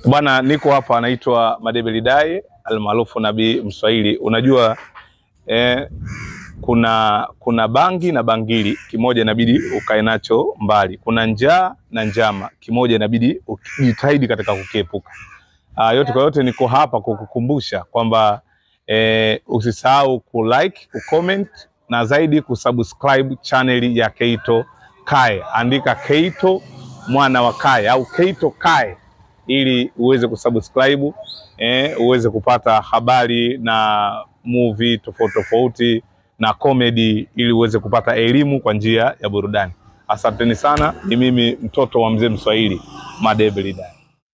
Bwana, niko hapa anaitwa Madebe Lidai almaarufu Nabii Mswahili. Unajua eh, kuna kuna bangi na bangili, kimoja inabidi ukae nacho mbali. Kuna njaa na njama, kimoja inabidi ujitahidi katika kukiepuka. Ah, yote kwa yote, niko hapa kukukumbusha kwamba eh, usisahau kulike, kucomment na zaidi kusubscribe channel ya Keito Kae. Andika Keito mwana wa Kae au Keito Kae ili uweze kusubscribe eh, uweze kupata habari na movie tofauti tofauti na comedy ili uweze kupata elimu kwa njia ya burudani. Asanteni sana, ni mimi mtoto wa mzee Mswahili Madebe Lidai.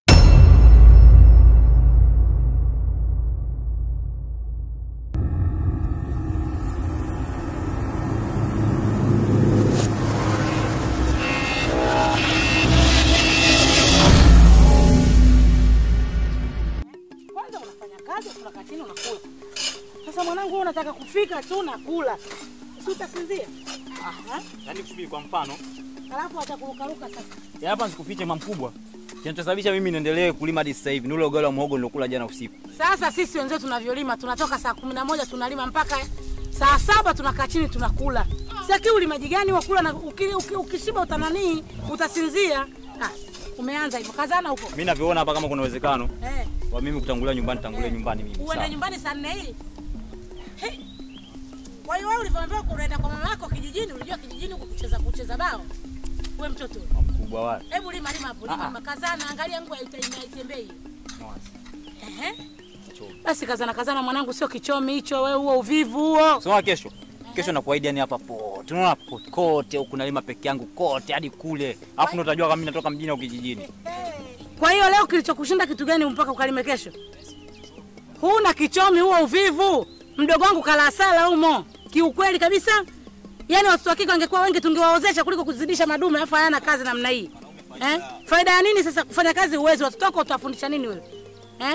Kwanza unafanya kazi, unakaa chini unakula. Sasa mwanangu, wewe unataka kufika tu nakula, si utasinzia? Aha. Yaani kusubiri kwa mfano, Alafu atakurukaruka sasa. ya hapa nisikufiche mamkubwa. Kinachosababisha mimi niendelee kulima hadi sasa hivi ni ule ugali wa muhogo nilokula jana usiku. Sasa sisi wenzetu tunavyolima, tunatoka saa kumi na moja tunalima mpaka saa saba tunakaa chini tunakula. Saki ulimaji gani wa kula na uki, uki, ukishiba utananii utasinzia. Ah, umeanza hivyo, kazana huko Mimi navyoona hapa kama kuna uwezekano eh. wa mimi kutangulia nyumbani, tangulia Eh. nyumbani mimi. Uende Sawa. nyumbani saa nne hii. Hey. Kwa hiyo wewe ulivyoambiwa unaenda kwa mama yako kijijini, ulijua kijijini huko kucheza kucheza bao. Wewe mtoto. Mkubwa wale. Hebu lima lima hapo, lima Ah, ah. lima kazana, angalia nguo haitembei. Mwasi. Ehe. Kichomi. Basi kazana kazana mwanangu, sio kichomi hicho wewe, huo uvivu huo. Soma kesho. Kesho nakuahidi yani hapa pote. Unaona pote kote huku nalima peke yangu kote hadi kule. Alafu ndo utajua kama mimi natoka mjini au kijijini. Kwa hiyo leo kilichokushinda kitu gani mpaka ukalime kesho? Huna kichomi huo uvivu. Mdogo wangu kala sala humo. Kiukweli kabisa. Yaani watoto wa kike wangekuwa wengi tungewaozesha kuliko kuzidisha madume afa hayana kazi namna hii. Eh? Faida ya nini sasa kufanya kazi uwezi watoto wako utawafundisha nini wewe? Eh?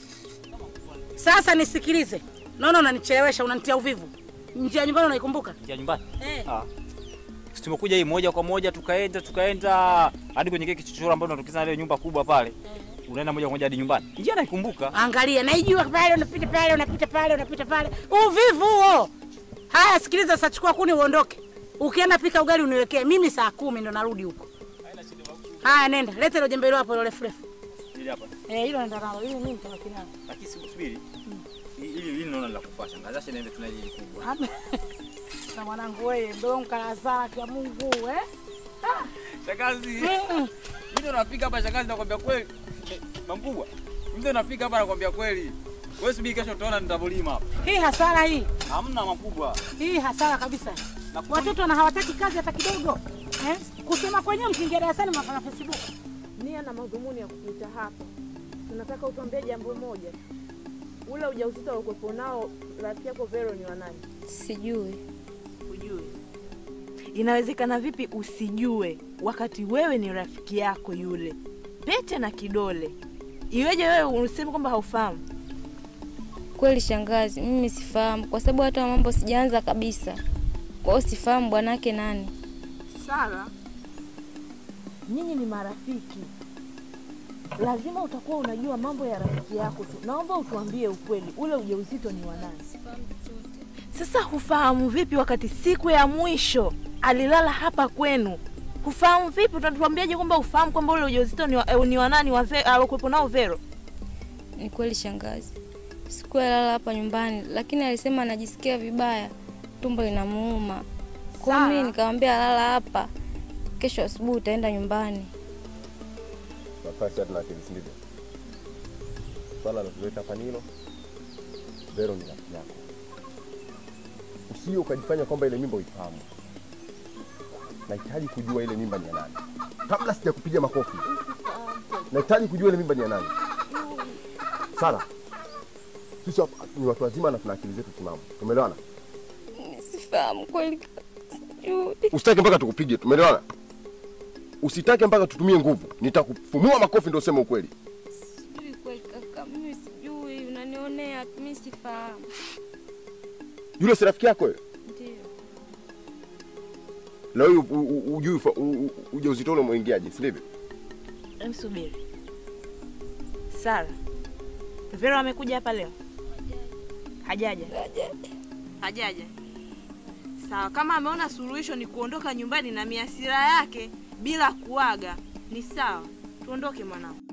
Sasa nisikilize. Naona unanichelewesha, unanitia uvivu. Njia ya nyumbani unaikumbuka? Njia nyumbani. Eh. Ah. Sisi tumekuja hii moja kwa moja tukaenda tukaenda hadi kwenye kile kichochoro ambacho tunatokeza ile nyumba kubwa pale. Unaenda moja kwa moja hadi nyumbani. Njia naikumbuka. Angalia, naijua pale, unapita pale, unapita pale, unapita pale. Uvivu huo. Haya, sikiliza, sasa chukua kuni uondoke. Ukienda pika ugali uniwekee. Mimi saa kumi ndo narudi huko. Haya, nenda lete ile jembe hilo hapo ile refu refu. Ili hapa. Eh, hilo nenda nalo. Hili mimi nitabaki nalo. Lakini subiri. Hili hili naona la kufa shangazi. Acha niende tuna hili kubwa. Hapa. Na mwanangu wewe, donka la zake ya Mungu eh? Shangazi. Mm. Mimi ndo napika hapa shangazi nakwambia kweli. Mamkubwa. Mimi ndo napika hapa nakwambia kweli. Wewe subiri kesho utaona nitavolima hapa. Hii hasara hii. Hamna makubwa. Hii hasara kabisa. Na Watoto na hawataki kazi hata kidogo. Eh? Kusema kwenyewe mkiingia darasani mnafanya Facebook. nia na madhumuni ya kukuita hapa, tunataka utuambie jambo moja. Ule ujauzito uliokuwepo nao rafiki yako Vero ni wa nani? Sijui. Hujui? Inawezekana vipi usijue wakati wewe ni rafiki yako yule, pete na kidole? Iweje wewe useme kwamba haufahamu? Kweli shangazi, mimi sifahamu kwa sababu hata mambo sijaanza kabisa. Kwa hiyo sifahamu bwanake nani. Sara, nyinyi ni marafiki, lazima utakuwa unajua mambo ya rafiki yako tu. Naomba utuambie ukweli, ule ujauzito ni wa nani? Sasa hufahamu vipi wakati siku ya mwisho alilala hapa kwenu? Hufahamu vipi? Utatuambiaje kwamba ufahamu kwamba ule ujauzito ni wa, eh, ni wa nani wa Ve- alokuwepo nao Vero? Ni kweli shangazi, sikuwa lala hapa nyumbani, lakini alisema anajisikia vibaya, tumbo linamuuma. Kwa hiyo mimi Sawa. nikamwambia lala hapa, kesho asubuhi utaenda nyumbani. nafasi hata na akili si ndivyo? Swala la kuleta hapa ni hilo. Vero ni rafiki yako, usije ukajifanya kwamba ile mimba uifahamu. Nahitaji kujua ile mimba ni ya nani, kabla sijakupiga makofi. Nahitaji kujua ile mimba ni ya nani. Sara, sisi hapa ni watu wazima na tuna akili zetu timamu, tumeelewana? Mimi sifahamu kweli, sijui. Usitake mpaka tukupige, tumeelewana? Usitake mpaka tutumie nguvu, nitakufumua makofi ndio useme ukweli. Sijui kweli kaka, mimi sijui, unanionea, mimi sifahamu. Yule si rafiki yako wewe? Ndio. Leo hii u- u- ujui ufa- u- u- ujauzito ule umeingiaje, si ndivyo? Em, subiri. Sara, Vero amekuja hapa leo? Hajaja? Hajaja. Sawa, kama ameona suluhisho ni kuondoka nyumbani na miasira yake bila kuaga, ni sawa. Tuondoke mwanangu.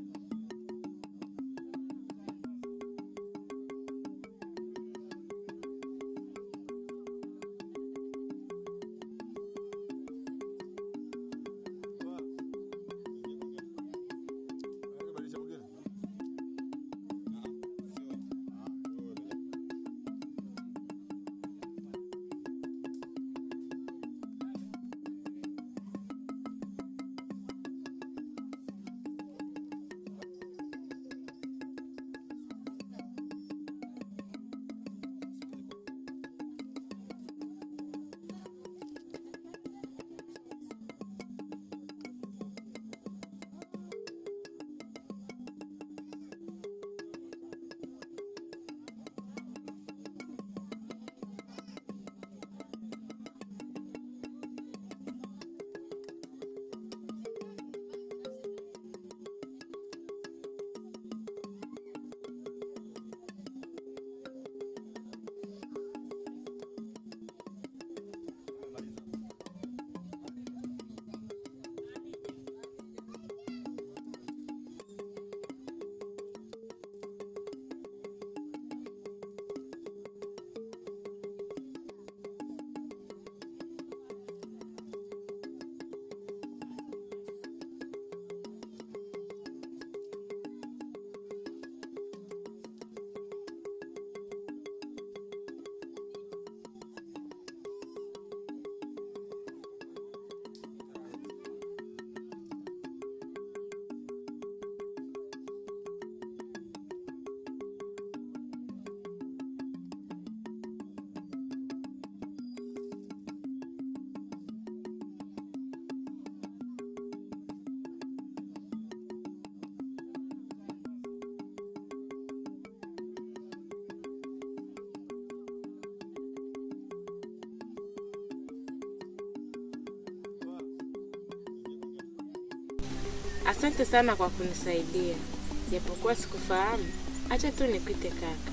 Asante sana kwa kunisaidia, japokuwa sikufahamu. Acha tu nipite kaka.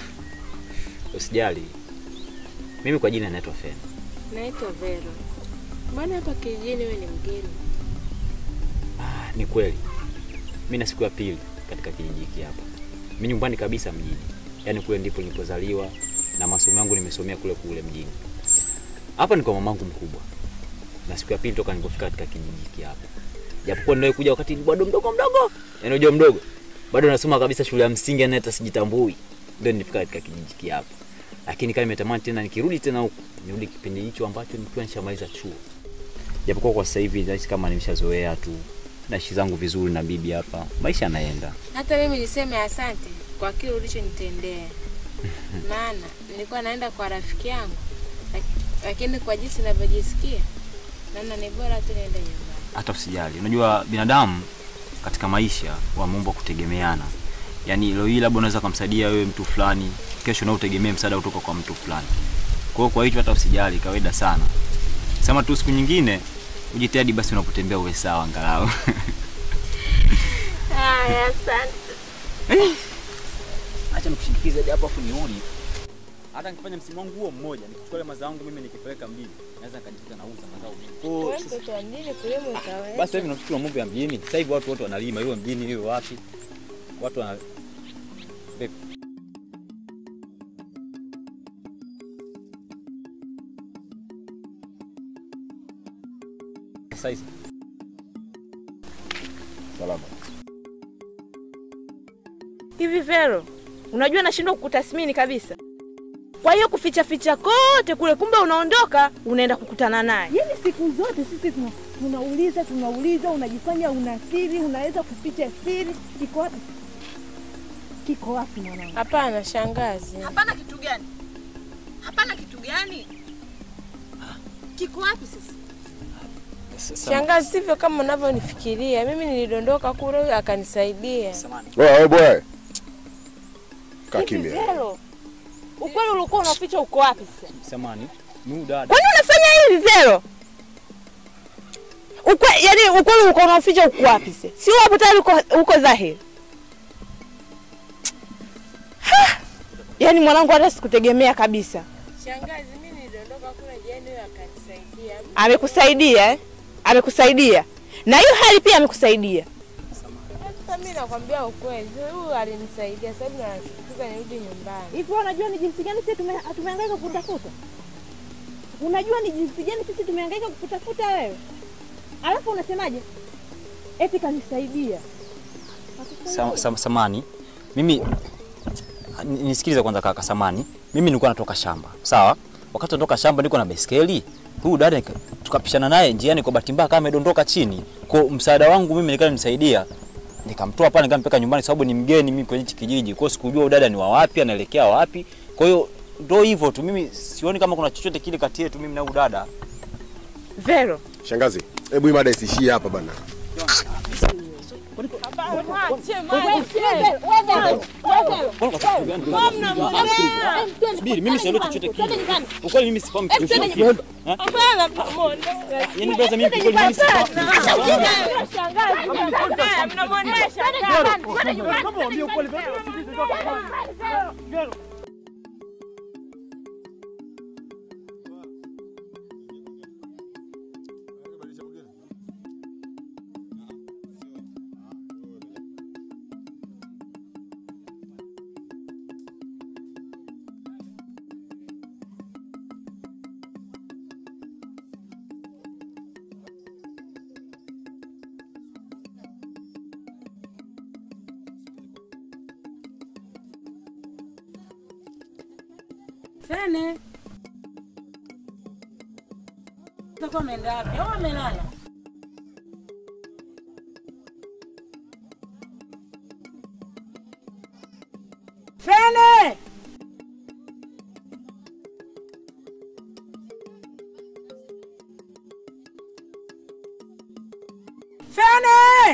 Usijali, mimi kwa jina naitwa Fen. Naitwa Vero. Mbona hapa kijijini wewe ni mgeni? Ah, ni kweli mi na siku ya pili katika kijiji hiki hapa. Mi nyumbani kabisa mjini, yaani kule ndipo nilipozaliwa na masomo yangu nimesomea kule kule mjini. Hapa ni kwa mamangu mkubwa, na siku ya pili toka nilipofika katika kijiji hiki hapa, japokuwa niliwahi kuja wakati bado mdogo mdogo, yaani unajua mdogo, bado nasoma kabisa shule ya msingi, yani hata sijitambui, ndio nilifika katika kijiji hiki hapa. Lakini kama nimetamani tena nikirudi tena huku, nirudi kipindi hicho ambacho nikiwa nishamaliza chuo, japokuwa kwa sasa hivi nahisi kama nimeshazoea tu naishi zangu vizuri na bibi hapa, maisha yanaenda. Hata mimi niseme asante kwa kile ulichonitendea, maana nilikuwa naenda kwa rafiki yangu, lak- lakini kwa jinsi ninavyojisikia naona ni bora tu niende nyumbani. Hata usijali, unajua binadamu katika maisha wameumbwa kutegemeana. Yaani leo hii labda unaweza kumsaidia wewe mtu fulani, kesho na utegemee msaada kutoka kwa mtu fulani. Kwa hiyo kwa hicho hata usijali, kawaida sana. Sema tu siku nyingine ujitahidi basi unapotembea uwe sawa angalau. Haya, asante. Acha nikushindikize hadi hapo afu nione. Hata nikifanya msimu wangu huo mmoja, nikichukua ile mazao yangu mimi nikipeleka mjini, naweza nikajikuta nauza mazao mengi. Kwa hiyo Wewe sasa- mtoto wa mjini kulima utaweza. Basi hivi nafikiri mambo ya mjini. Sasa hivi watu wote wanalima, iwe mjini iwe wapi. Watu wana Vipi? Sasa hizi Salama. Hivi Vero, unajua nashindwa kukutathmini kabisa. Kwa hiyo kuficha ficha kote kule, kumbe unaondoka unaenda kukutana naye. Yaani siku zote sisi tuna, tunauliza tunauliza, unajifanya una siri, unaweza kuficha siri. Kiko wapi? Kiko wapi mwanangu? Hapana shangazi. Hapana kitu gani? Hapana kitu gani? Kiko wapi sasa? sasa Shangazi, sivyo kama unavyonifikiria. Mimi nilidondoka kule, huyo akanisaidia. samani. Wewe boy. Kaa Hivi kimya. Vero, ukweli ulikuwa unaficha uko wapi sasa? Samani. Mu dada. Kwani unafanya hivi Vero? Ukwe, yani ukweli ulikuwa unaficha uko wapi sasa? Si hapo tayari uko, uko dhahiri. Yaani mwanangu, hata sikutegemea kabisa. Shangazi, mimi niliondoka kule jiani, huyo akanisaidia. Amekusaidia eh? Amekusaidia na hiyo hali pia amekusaidia. Sasa mimi nakwambia ukweli, huyu alinisaidia. Sasa hivi nataka nirudi nyumbani. Hivi wewe unajua ni jinsi gani sisi tume, tumehangaika kukutafuta? Unajua ni jinsi gani sisi tumehangaika kukutafuta wewe? Alafu unasemaje? Eti kanisaidia. Sam, sam, samani mimi ni- nisikilize kwanza kaka samani mimi nilikuwa natoka shamba sawa wakati natoka shamba niko na baiskeli huyu dada nika- tukapishana naye njiani kwa bahati mbaya kama amedondoka chini kwa msaada wangu mimi nikaa nisaidia nikamtoa pale nikampeka nyumbani sababu ni mgeni mimi kwenye hichi kijiji kwa hiyo sikujua huyu dada ni wa wapi anaelekea wapi kwa hiyo ndo hivyo tu mimi sioni kama kuna chochote kile kati yetu mimi na huyu dada Vero, Shangazi, hebu hii mada isiishie hapa bana. Subiri, mimi sielewi chochote kile. Ukweli mimi sifahamu chochote. Eh? Yaani brother mimi kwa kweli mimi sifahamu. Fene. Utakuwa ameenda wapi? Au amelala? Fene! Fene!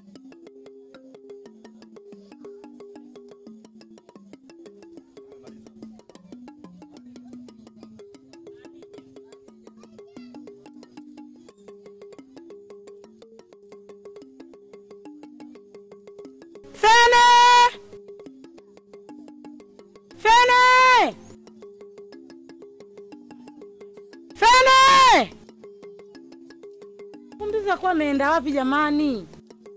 Fene! Fene! Fene! Kumbiza kuwa ameenda wapi jamani?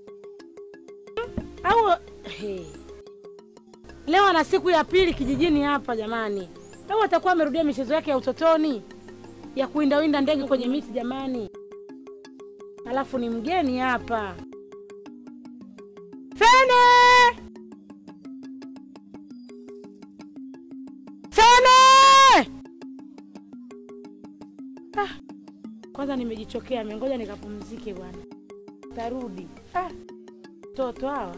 Au hey. Leo ana siku ya pili kijijini hapa jamani. Au atakuwa amerudia michezo yake ya utotoni ya kuwindawinda ndege kwenye miti jamani. Alafu ni mgeni hapa. Fene! Fene! Ah, kwanza nimejichokea, mengoja nikapumzike bwana. Tarudi. Ah, toto hawa.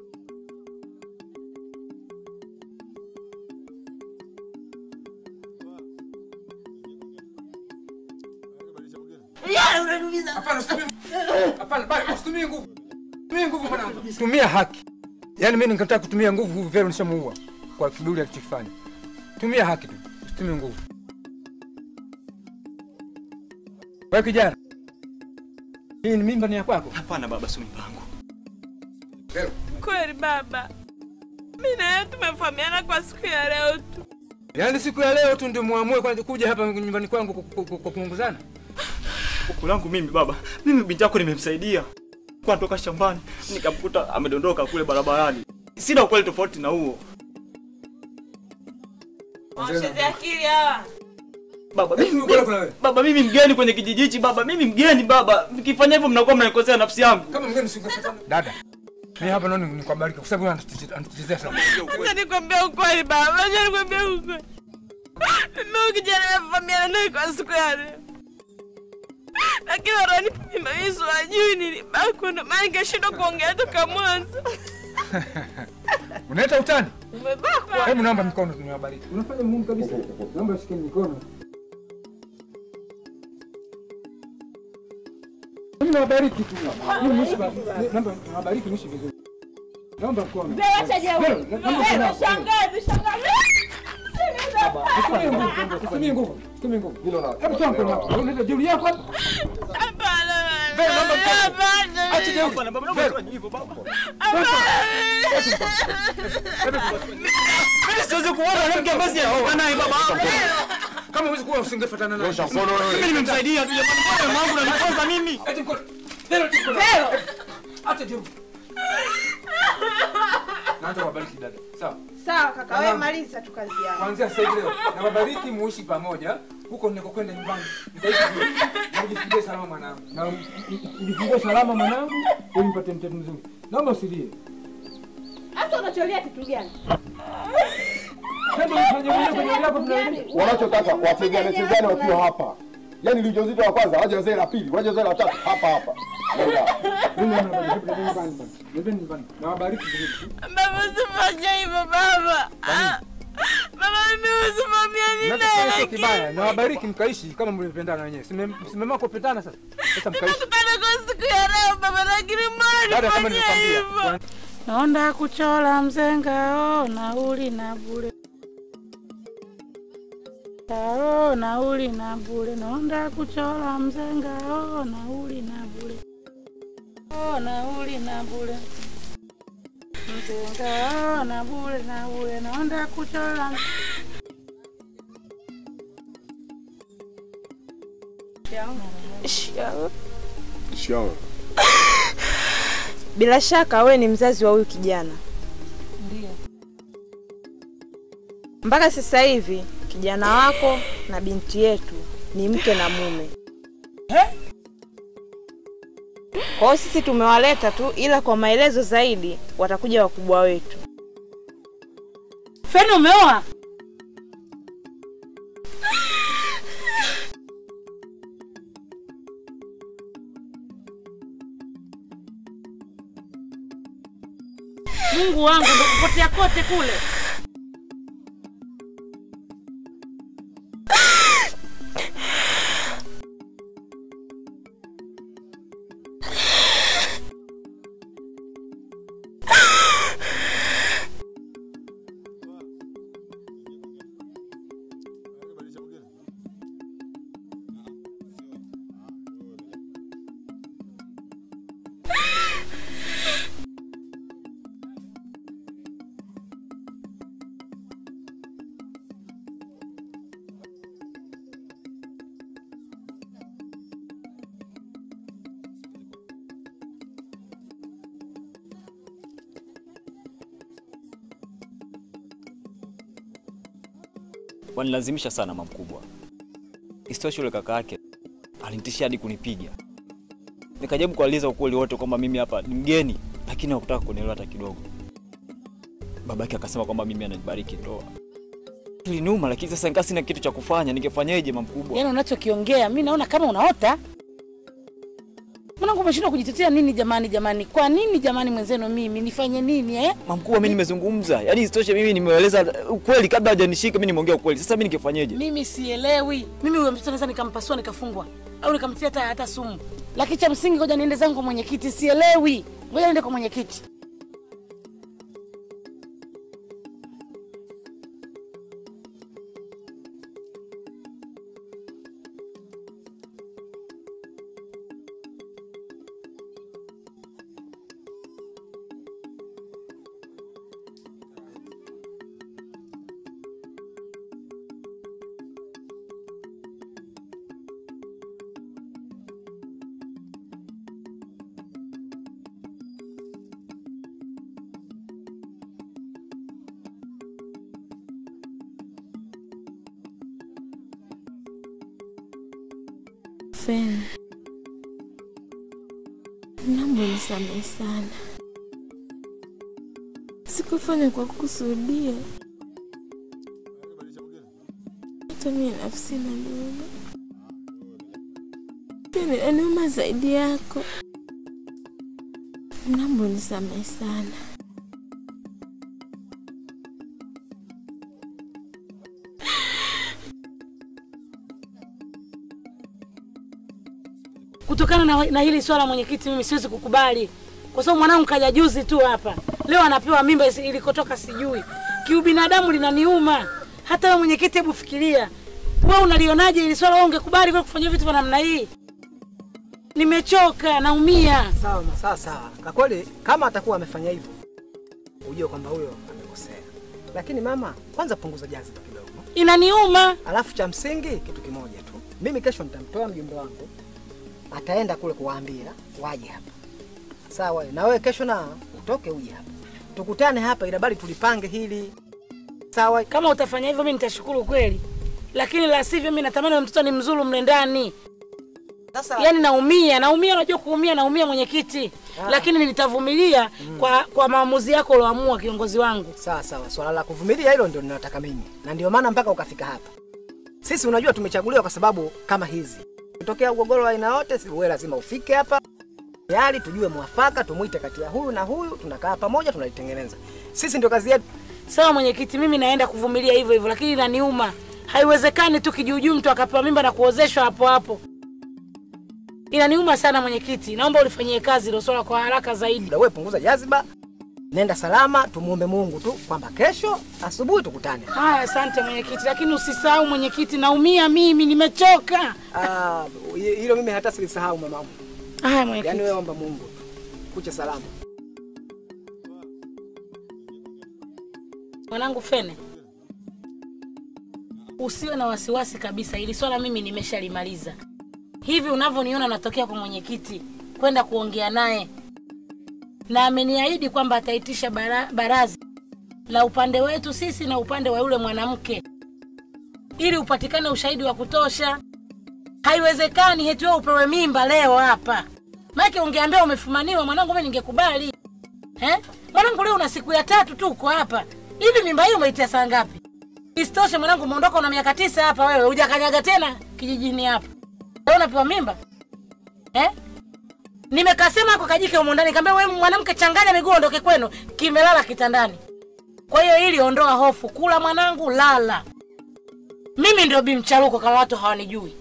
Hapana, usitumie hapana, bali usitumie nguvu. Tumia nguvu mwanangu. Tumia haki. Yaani mimi ningetaka kutumia nguvu huyu Vero nishamuua kwa kiburi alichokifanya. Tumia haki tu. Usitumie nguvu. Wewe kijana. Hii ni mimba ni ya kwako? Hapana baba, si mpango. Vero, Kweli baba, mimi na yeye tumefahamiana kwa siku ya leo tu. yaani siku ya leo tu ndio muamue kwanza kuja hapa nyumbani kwangu ku- ku- ku- kupunguzana? Huku langu mimi baba, mimi binti yako nimemsaidia kwa natoka shambani nikamkuta amedondoka kule barabarani. Sina ukweli tofauti na huo Wacheze akili hawa. baba. Mimi Uko kuna wewe. baba, mimi mgeni kwenye kijiji hichi baba, mimi mgeni baba. Mkifanya hivyo mnakuwa mnanikosea nafsi yangu. Kama mgeni usingefuata. Dada. Mimi hapa naona nikubariki kwa sababu anatuchezea anatuchezea sana. Acha nikwambie ukweli baba, acha nikwambie ukweli. Mimi huyu kijana nimefahamiana naye kwa siku ya leo. Lakini wananipa mimba mimi siwajui nilibakwa ndo maana nikashindwa kuongea toka mwanzo. Unaleta utani? Umebakwa. Hebu naomba mikono niwabariki. Unafanya Mungu kabisa. Naomba ushike mikono. Mimi nawabariki tu. Mimi mwishi ba- naomba nawabariki mwishi vizuri. Naomba mkono. Acha jeuri. Vero, naomba mkono. Shangazi, shangazi. Usitumie nguvu, usitumie nguvu, usitumie nguvu. Hebu toa mkono wako. Unaleta jeuri yako hapa. Hapana. Vero, naomba mkono. Hapana. Acha jeuri. Hapana baba, naomba usifanye hivyo baba. Hapana. Mimi siwezi kuona mwanamke ambaye sijaoa naye baba. Kama huwezi kuwa usingefuatana naye. Nyosha mkono wewe. Mimi nimemsaidia tu jamani. Mbona mama wangu unaniponza mimi? Eti mkono. Vero, eti mkono. Vero. Acha jeu. Naanza kuwabariki dada. Sawa. Sawa kaka, Mama. wewe maliza tu kazi yako. Kuanzia sasa hivi leo nawabariki muishi pamoja. Huko ninakokwenda nyumbani. Nitaishi vizuri. Na ujifungie salama mwanangu. Na u- u- ujifungie salama mwanangu ili mpate mtoto mzuri. Naomba usilie. Hata unacholia kitu gani? Twende ufanye mwenyewe kwenye hali yako tunaendelea. Wanachotaka wachezane chezane wakiwa hapa. Yaani ni ujauzito wa kwanza, waje wazee la pili, waje wazee la tatu hapa hapa. Nenda. Mimi nawabariki nyumbani bwana. Nendeni nyumbani. Nawabariki vizuri. Baba usifanye hivyo baba. Ah, Baba mimi usimamia mimi Nachofanya sio kibaya. Nawabariki mkaishi kama mlivyopendana wenyewe. Simama kupendana sasa. Sasa mkaishi. Nimekupenda kwa siku ya leo baba lakini mbona Dada kama nifanye nilikwambia. hivyo? Naonda kuchola mzenga o nauli na bure o nauli na bure naonda kuchola mzenga o nauli na bure o nauli na bure mzenga o na bure na bure naonda kuchola Shikamoo. Bila shaka wewe ni mzazi wa huyu kijana. Ndio. Mpaka sasa hivi kijana wako na binti yetu ni mke na mume. Kwa hiyo sisi tumewaleta tu, ila kwa maelezo zaidi watakuja wakubwa wetu. Feni umeoa? Mungu wangu ndo kupotea kote kule. Wanilazimisha sana mama mkubwa. Isitoshe yule kaka yake alinitishia hadi kunipiga. Nikajaribu kueleza ukweli wote kwamba mimi hapa ni mgeni, lakini hakutaka kunielewa hata kidogo. Babake akasema kwamba mimi ananibariki ndoa. Iliniuma, lakini sasa nikaa sina kitu cha kufanya. Ningefanyaje mama mkubwa? Yaani unachokiongea mi naona kama unaota. Mwanangu umeshindwa kujitetea nini jamani jamani? Kwa nini jamani mwenzenu mimi nifanye nini eh? Mama mkubwa, mimi nimezungumza. Yaani isitoshe mimi nimeeleza ukweli kabla hajanishika, mimi nimeongea ukweli. Sasa mimi ningefanyaje? Mimi sielewi. Mimi huyo mtoto naweza nikampasua nikafungwa au nikamtia hata hata sumu. Lakini cha msingi ngoja niende zangu kwa mwenyekiti, sielewi. Ngoja niende kwa mwenyekiti. Feni, naomba unisamehe sana, sikufanya kwa kukusudia. Hata mimi nafsi inaniuma, pia inaniuma zaidi yako. Naomba unisamehe sana. Kutokana na, na hili swala mwenyekiti, mimi siwezi kukubali kwa sababu mwanangu kaja juzi tu hapa, leo anapewa mimba isi- ilikotoka sijui. Kiubinadamu linaniuma. Hata wewe mwenyekiti, hebu fikiria, wewe unalionaje hili swala? Wewe ungekubali kwa kufanya vitu vya namna hii? Nimechoka, naumia. Sawa, sawa sawa. Kwa kweli kama atakuwa amefanya hivyo, ujue kwamba huyo amekosea. Lakini mama, kwanza punguza jaziba kidogo. Inaniuma. Alafu cha msingi kitu kimoja tu, mimi kesho nitamtoa mjumbe wangu, ataenda kule kuwaambia waje hapa, sawa? Na wewe kesho na utoke uje hapa, tukutane hapa, ila bali tulipange hili, sawa? Kama utafanya hivyo, mimi nitashukuru kweli, lakini la sivyo, mimi natamani huyo mtoto ni mzuru mle ndani. Sasa Yaani naumia, naumia, unajua kuumia, naumia mwenyekiti, Ah. lakini nitavumilia kwa kwa maamuzi yako ulioamua, kiongozi wangu. Sawa sawa, swala la kuvumilia hilo ndio ninataka mimi, na ndio maana mpaka ukafika hapa. Sisi unajua tumechaguliwa kwa sababu kama hizi, kutokea ugogoro wa aina yote, si wewe lazima ufike hapa tayari tujue mwafaka, tumwite kati ya huyu na huyu, tunakaa pamoja, tunalitengeneza. Sisi ndio kazi yetu. Sawa mwenyekiti, mimi naenda kuvumilia hivyo hivyo, lakini inaniuma. Haiwezekani tu kijuujuu mtu akapewa mimba na kuozeshwa hapo hapo. Inaniuma sana mwenyekiti, naomba ulifanyie kazi hilo swala kwa haraka zaidi. Wewe punguza jaziba, nenda salama, tumuombe Mungu tu kwamba kesho asubuhi tukutane. Haya, asante mwenyekiti, lakini usisahau mwenyekiti, naumia mimi, nimechoka. Ah, hilo mimi hata silisahau mamangu. Haya mwenyekiti. Yaani wewe omba Mungu kucha salama. Mwanangu Fene, usiwe na wasiwasi kabisa, ili swala mimi nimeshalimaliza. Hivi unavyoniona natokea kwa mwenyekiti kwenda kuongea naye, na ameniahidi kwamba ataitisha bara, baraza la upande wetu sisi na upande wa yule mwanamke ili upatikane ushahidi wa kutosha. Haiwezekani eti wewe upewe mimba leo hapa, maana ungeambia umefumaniwa, mwanangu, mimi ningekubali eh? Mwanangu, leo una siku ya tatu tu uko hapa hivi, mimba hii umeitia saa ngapi? Isitoshe mwanangu, umeondoka una miaka tisa hapa, wewe hujakanyaga tena kijijini hapa, leo unapewa mimba eh? Nimekasema kwa kajike humo ndani, kaambia wewe mwanamke, changanya miguu ondoke kwenu, kimelala kitandani. Kwa hiyo ili ondoa hofu, kula mwanangu, lala. Mimi ndio bimcharuko kama watu hawanijui,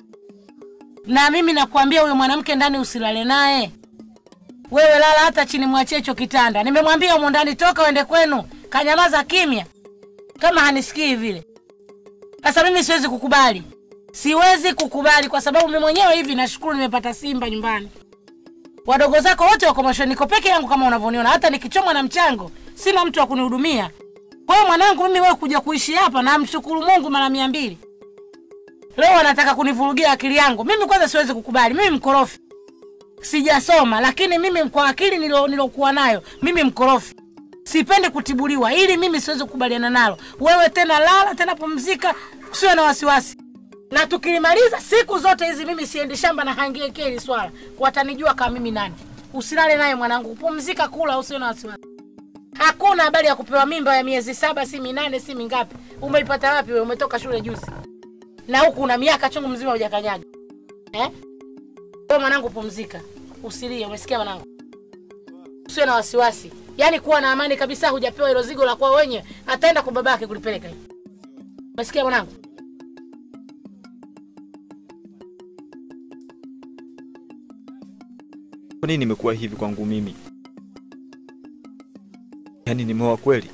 na mimi nakwambia huyo mwanamke ndani usilale naye. Wewe lala hata chini, mwachie hicho kitanda. Nimemwambia humo ndani, toka uende kwenu. Kanyamaza kimya, kama hanisikii vile. Sasa mimi siwezi kukubali, siwezi kukubali kwa sababu mimi mwenyewe hivi nashukuru nimepata simba nyumbani. Wadogo zako wote wako mashoni, niko peke yangu kama unavyoniona. Hata nikichomwa na mchango sina mtu wa kunihudumia. Kwa hiyo mwanangu, mimi wewe kuja kuishi hapa, namshukuru Mungu mara mia mbili. Leo wanataka kunivurugia akili yangu. Mimi kwanza siwezi kukubali, mimi mkorofi, sijasoma, lakini mimi kwa akili nilo- nilokuwa nayo mimi mkorofi, sipendi kutibuliwa, ili mimi siwezi kukubaliana nalo. Wewe tena lala tena, pumzika, usiwe na wasiwasi na tukilimaliza siku zote hizi, mimi siendi shamba na hangieke hili swala, watanijua kama mimi nani. Usilale naye mwanangu, pumzika, kula, usiwe na wasiwasi. Hakuna habari ya kupewa mimba ya miezi saba, si minane, si mingapi. Umeipata wapi wewe? Umetoka shule juzi na huku una miaka chungu mzima hujakanyaga eh? Wewe mwanangu, pumzika, usilie. Umesikia mwanangu? Usiwe na wasiwasi, yaani kuwa na amani kabisa. Hujapewa hilo zigo la kwao wenyewe, ataenda kwa babake kulipeleka hivi. Umesikia mwanangu? Kwa nini nimekuwa hivi kwangu mimi? Yaani nimeoa kweli?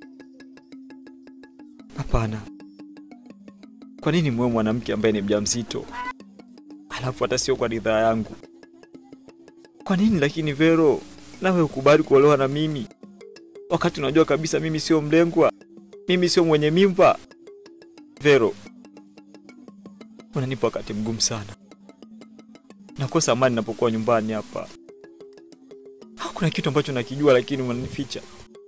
Hapana. Kwa nini mwe mwanamke ambaye ni mjamzito, alafu hata sio kwa ridhaa yangu? Kwa nini lakini Vero, nawe ukubali kuolewa na mimi wakati unajua kabisa mimi sio mlengwa, mimi sio mwenye mimba? Vero, unanipa wakati mgumu sana. Nakosa amani napokuwa nyumbani hapa. Kuna kitu ambacho nakijua lakini unanificha.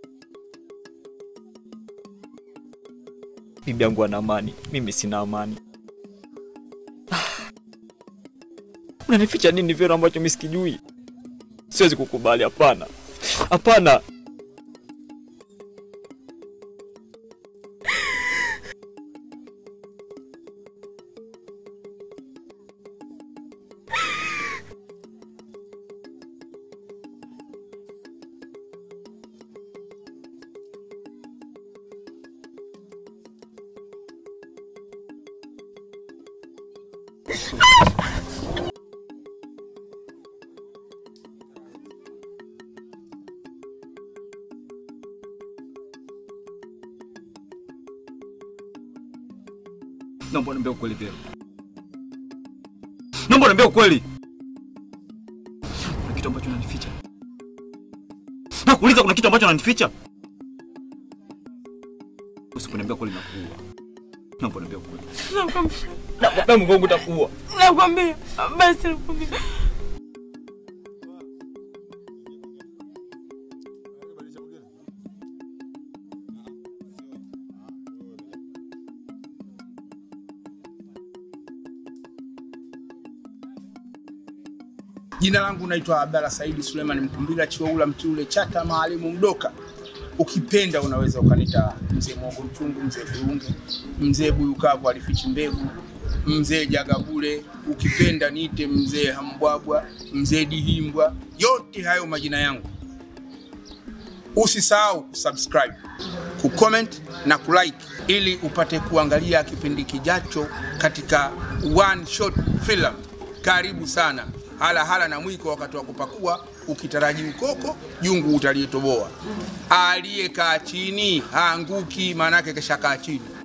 Bibi yangu ana amani, mimi sina amani. Ah. Unanificha nini Vero ambacho mimi sikijui? Siwezi kukubali, hapana. Hapana. Naomba niambie ukweli Vero. Naomba niambie ukweli. Kuna kitu ambacho unanificha. Nakuuliza kuna kitu ambacho unanificha? Usiponiambia kweli nakuua. Naomba niambie kweli. Nakwambia. Nakwambia Mungu wangu utakuua. Nakwambia. Basi nakwambia. Jina langu naitwa Abdalla Saidi Suleiman Mkumbila Chiwaula Mtiule Chata Maalimu Mdoka. Ukipenda unaweza ukanita mzee Mwogo Mchungu, mzee Burunge, mzee Buyukavu alifichi mbegu, mzee Jagabule, ukipenda niite mzee Hambwabwa, mzee Dihimbwa, yote hayo majina yangu. Usisahau kusubscribe, kucomment na kulike ili upate kuangalia kipindi kijacho katika One Shot Film. Karibu sana. Hala hala na mwiko wakati wa kupakua, ukitaraji ukoko jungu utalietoboa. Aliyekaa chini haanguki, maanake keshakaa chini.